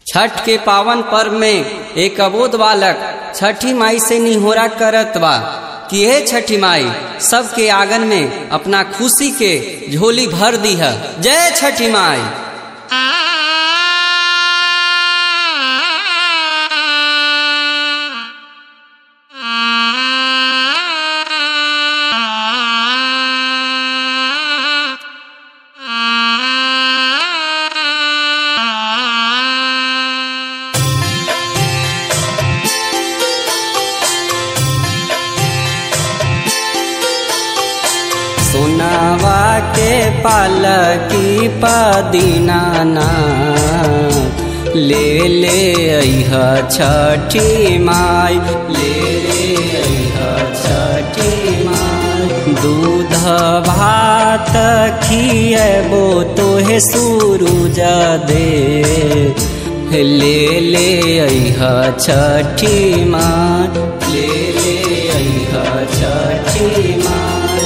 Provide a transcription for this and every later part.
छठ के पावन पर्व में एक अबोध बालक छठी माई से निहोरा करत बा कि हे छठी माई सबके आंगन में अपना खुशी के झोली भर दी है जय छठी माई सोनावा के पालकी पदीनाना ले ले अह छठी माई ले ले अह छठी माई दूध भात खिएबो तोहे सूरुज दे ले ले अह छठी माई ले ले अह छठी माई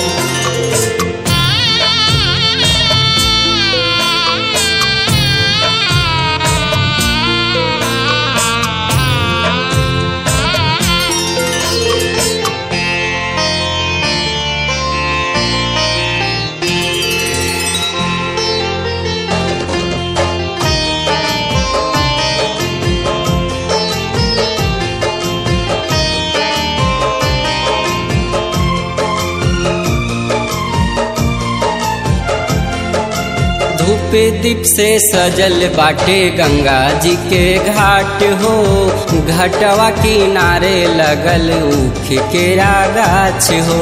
धूप दीप से सजल बाटे गंगा जी के घाट हो घटवा किनारे लगल ऊख के गाछ हो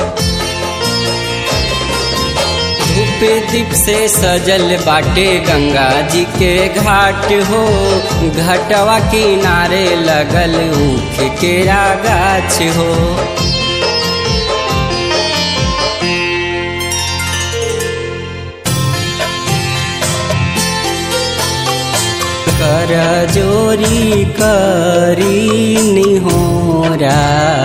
धूप दीप से सजल बाटे गंगा जी के घाट हो घटवा किनारे लगल ऊख के गाछ हो कर जोरी करी निहोरा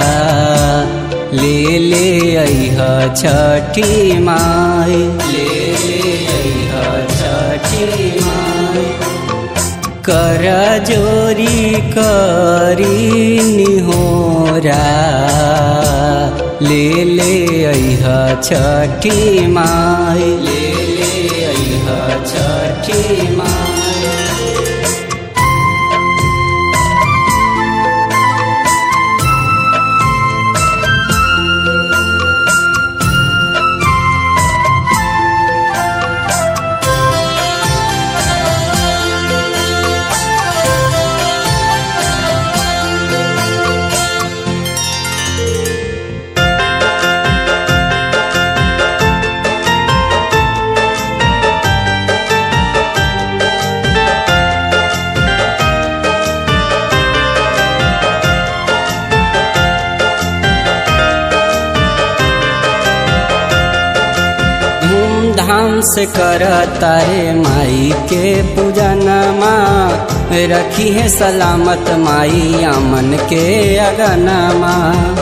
ले ले अह छठी माई ले ले अह छठी माई कर जोरी करी निहोरा ले ले अह छठी माई ले ले अह छठी माई धूमधाम से कर तारे माई के पूजनमा रखी है सलामत माई अमन के अगनमा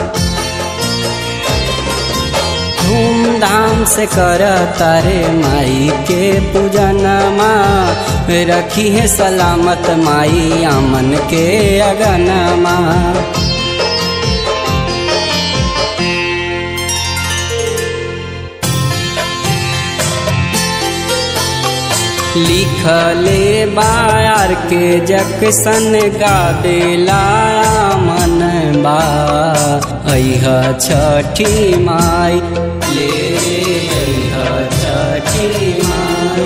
धूमधाम से कर तारे माई के पूजनमा रखी है सलामत माई अमन के अगनमा लिखले बायार के जक्सन गा देला मन बा अह छठी माई ले अह छठी माई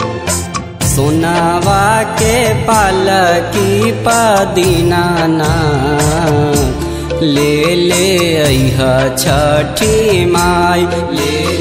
सोनावा के पालकी पदीनाना ले ले अह छठी माई ले